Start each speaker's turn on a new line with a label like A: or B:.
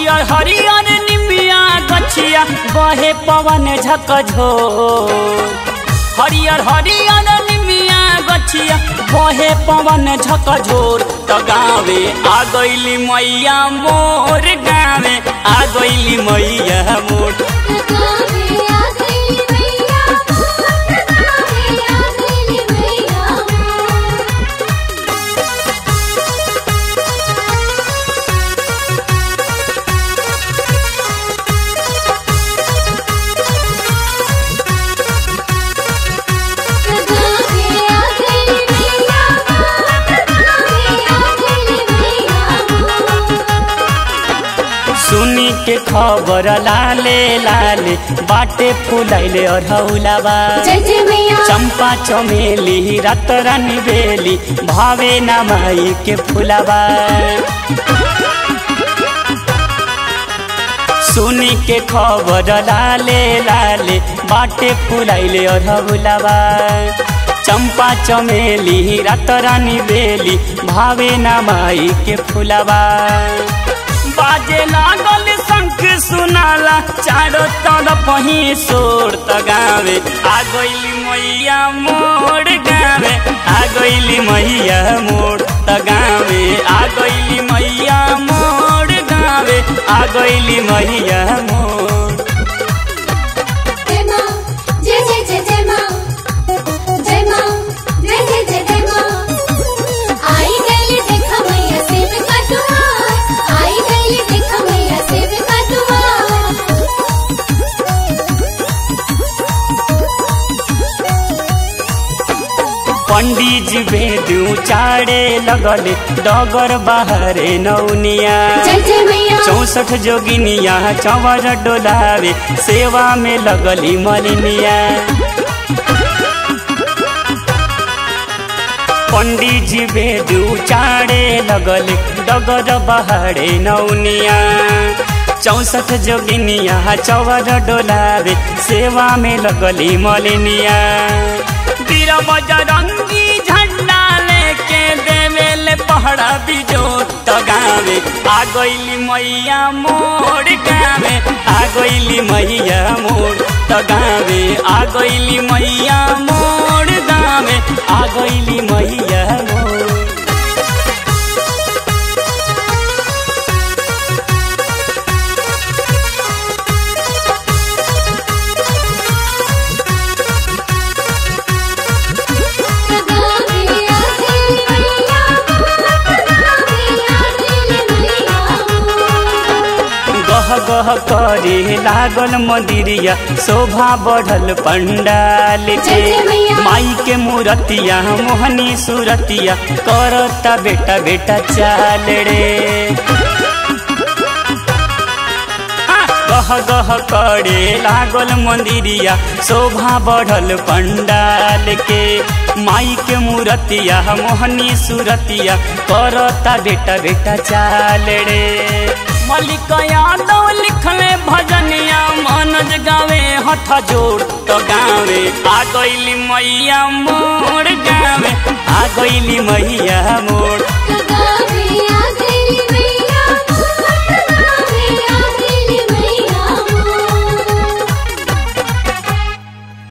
A: हरियर हरियर निमिया गछिया बहे पवन झकझो हरियर हरियर निमिया गछिया बहे पवन झकझोर त गावे आ गइली मैया मोर गावे आ गइली मैया मोर
B: गावे आ गइली मैया मोर गावे आ गइली मैया मोर गावे आ गइली मैया मोर गावे आ गइली मैया मोर
A: सुनी के खबर लाले लाले बाटे फुलैले अरहौलाबा
B: जय जय मैया
A: चंपा चमेली रात रानी बेली भावे न माई के फुलाबा सुनी के खबर लाले लाले बाटे फुलैले अरहौलाबा चंपा चमेली रात रानी बेली भावे न माई के फुलाबा बाजे लागल शंख सुनाला चारो तरफ ही शोर त गावे आ गइली मैया मोर गावे आ गइली मैया मोर त गावे आ गइली मैया मोर गावे आ गइली मैया मोर
B: जय मां जय जय जय जय मां जय मां जय जय जय जय मां आई गइली देख मैया सेव कटुआ आई गइली देख मैया सेव कटुआ
A: पंडित जी वेदू चाड़े लगले डगर बाहरे नौनिया
B: जय जय मैया
A: चौसठ जोगिनिया चवर डोलावे सेवा में लगली मलिनिया पंडित जी वेदू चाड़े लगले डगर बहाड़े नौनिया चौसठ जोगिनिया चवर डोलावे सेवा में लगली मलिनिया वीर बजरंगी झंडा लेके देवेले पहड़ा बिजोर त गावे आ गइली मैया मोर गावे आ गइली मैया मोर त गावे आ गइली मैया मोर गावे आ गइली मैया मोर
B: गावे आ गइली मैया मोर गावे आ गइली मैया मोर
A: गह गह करे लागल मंदिरिया शोभा बढ़ल पंडाल के
B: जय जय मैया।
A: माई के मूरतिया मोहनी सूरतिया करता बेटा बेटा चाल रे गह गह करे लागल मंदिरिया शोभा बढ़ल पंडाल के माई के मूरतिया मोहनी सूरतिया करता बेटा बेटा चाल रे मलिक यादव लिखले भजनिया मनज गावे हठ जोड़ तो गावे आ गइली मैया मोर गावे आ गइली मैया मोर